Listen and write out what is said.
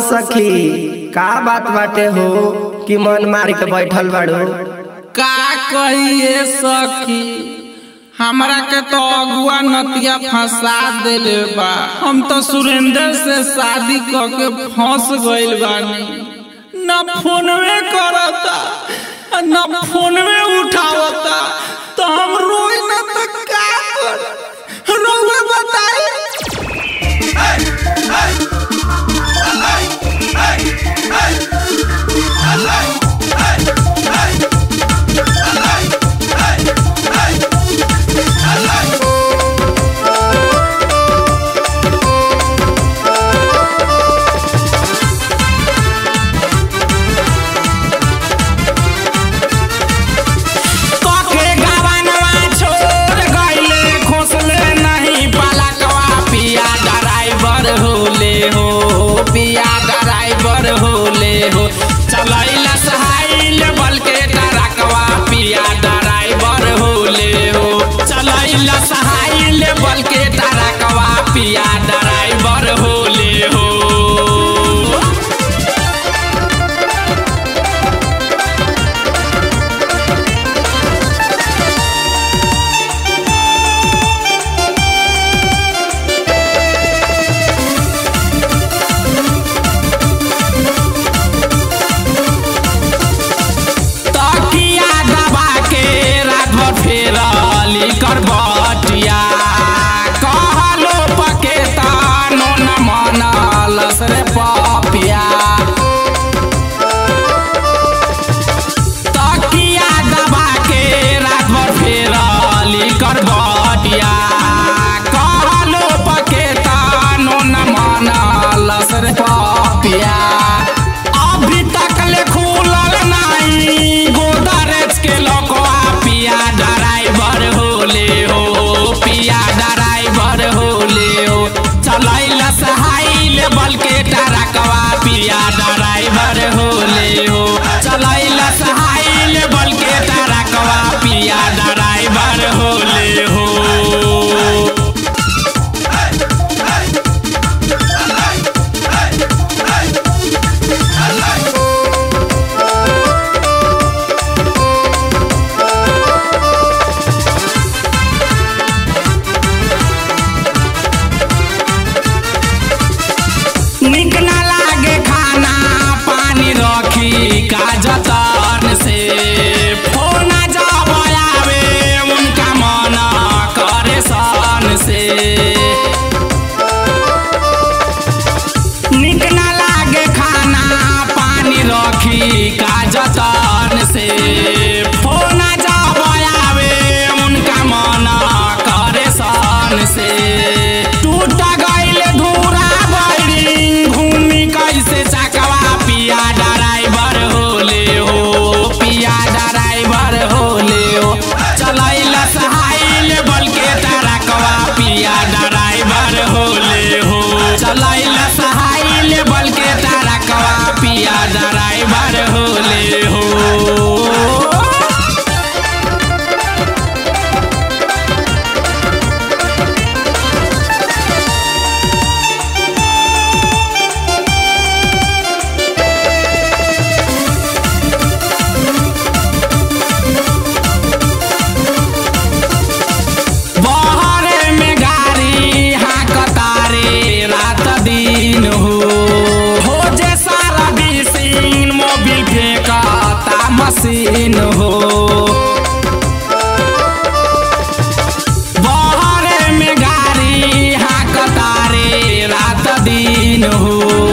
सखी का बात बाटे हो कि मन मार के बैठल बाड़ू का कहिए सखी हमरा के तो अगुआ नतिया फंसा देले बा हम तो सुरेंद्र से शादी क के फंस गइल बानी न फोनवे करता न फोनवे उठावता तो हम रोई न तो का कर रोवे बताई कके गवनवा छोड़ गइले खोसले नहीं पलकवा पिया ड्राइवर होले हो पिया ड्राइवर होले हो चलैला सहाइल बल के टरकवा पिया ड्राइवर होले हो चलैला सहाइल बल के टरकवा पिया ड्राइवर होले हो तकिया दबा के रात भर फेरली करबटिया कहलो पके तानो न मनलस रे पपिया तकिया दबा के रात भर फेरली करबटिया कहलो पके तानो न मनलस रे पपिया अभी तक ले खुलल नहीं गोदरेज के लोकवा पिया ड्राइवर होले हो पिया ड्राइवर होले हो चलैल सहाइल बल के टरकवा पिया ड्राइवर होले हो चलैल सहाइल बल के टरकवा पिया ड्राइवर होले हो निक ना लागे खाना पानी रखी का जतन से फोन जब आवे उनका मन करे सन से निक ना लागे खाना पानी रखी का जतन से फोन जब आवे उनका मन करे सन से टूट गइल धूरा बड़ी घूमी कैसे चकवा पिया ड्राइवर होले हो पिया ड्राइवर होले हो चलैल सहाइल बल के टरकवा पिया ड्राइवर होले हो चलैल सहाइल बल के टरकवा पिया ड्राइवर होले हो बहरे में गाड़ी हाकतारे रात दिन हो हो जे सारा बिसिन मोबिल फेंकता मशीन हो बहरे में गाड़ी हाकतारे रात दिन हो